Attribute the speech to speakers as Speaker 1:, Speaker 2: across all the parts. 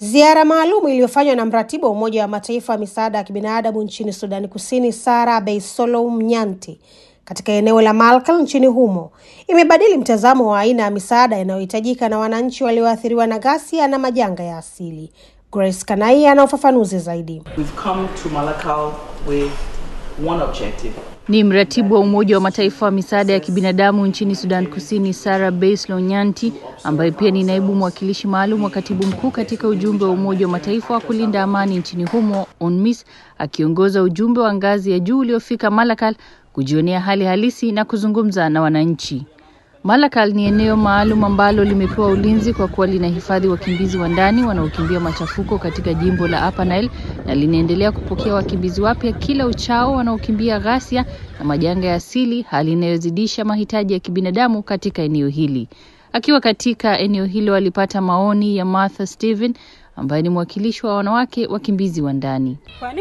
Speaker 1: Ziara maalum iliyofanywa na mratibu wa Umoja wa Mataifa wa misaada ya kibinadamu nchini Sudani Kusini, Sara Beisolou Nyanti, katika eneo la Malkal nchini humo imebadili mtazamo wa aina ya misaada inayohitajika na wananchi walioathiriwa na ghasia na majanga ya asili. Grace Kanai ana ufafanuzi zaidi.
Speaker 2: We've come to Malakal with one objective.
Speaker 3: Ni mratibu wa Umoja wa Mataifa wa misaada ya kibinadamu nchini Sudan Kusini, Sara Beislo Nyanti, ambaye pia ni naibu mwakilishi maalum wa katibu mkuu katika ujumbe wa Umoja wa Mataifa wa kulinda amani nchini humo UNMISS, akiongoza ujumbe wa ngazi ya juu uliofika Malakal kujionea hali halisi na kuzungumza na wananchi. Malakal ni eneo maalum ambalo limepewa ulinzi kwa kuwa linahifadhi wakimbizi wa ndani wanaokimbia machafuko katika jimbo la Upper Nile na linaendelea kupokea wakimbizi wapya kila uchao wanaokimbia ghasia na majanga ya asili, hali inayozidisha mahitaji ya kibinadamu katika eneo hili. Akiwa katika eneo hilo alipata maoni ya Martha Steven ambaye ni mwakilishi wa wanawake wakimbizi wa ndani.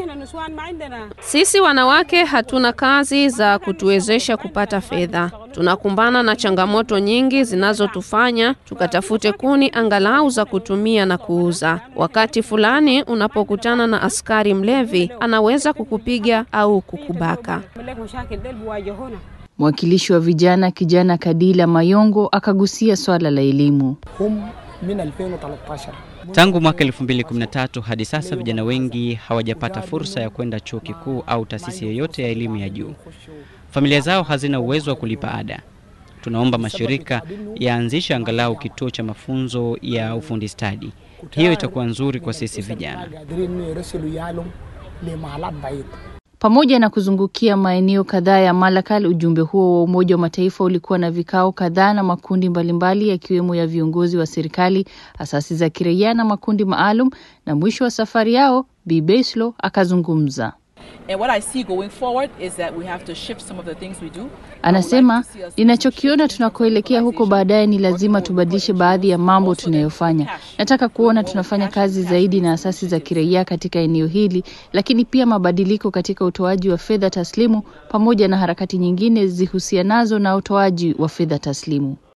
Speaker 4: Sisi wanawake hatuna kazi za kutuwezesha kupata fedha. Tunakumbana na changamoto nyingi zinazotufanya tukatafute kuni angalau za kutumia na kuuza. Wakati fulani unapokutana na askari mlevi, anaweza kukupiga au kukubaka.
Speaker 3: Mwakilishi wa vijana kijana Kadila Mayongo akagusia swala la elimu.
Speaker 5: Tangu mwaka 2013 hadi sasa vijana wengi hawajapata fursa ya kwenda chuo kikuu au taasisi yoyote ya elimu ya juu. Familia zao hazina uwezo wa kulipa ada. Tunaomba mashirika yaanzishe angalau kituo cha mafunzo ya ufundi stadi. Hiyo itakuwa nzuri kwa sisi vijana.
Speaker 3: Pamoja na kuzungukia maeneo kadhaa ya Malakal, ujumbe huo wa Umoja wa Mataifa ulikuwa na vikao kadhaa na makundi mbalimbali yakiwemo ya viongozi wa serikali, asasi za kiraia na makundi maalum, na mwisho wa safari yao Bi Beslo akazungumza. Anasema, ninachokiona tunakoelekea huko baadaye ni lazima tubadilishe baadhi ya mambo tunayofanya. Nataka kuona tunafanya kazi zaidi na asasi za kiraia katika eneo hili, lakini pia mabadiliko katika utoaji wa fedha taslimu pamoja na harakati nyingine zihusianazo na utoaji wa fedha taslimu.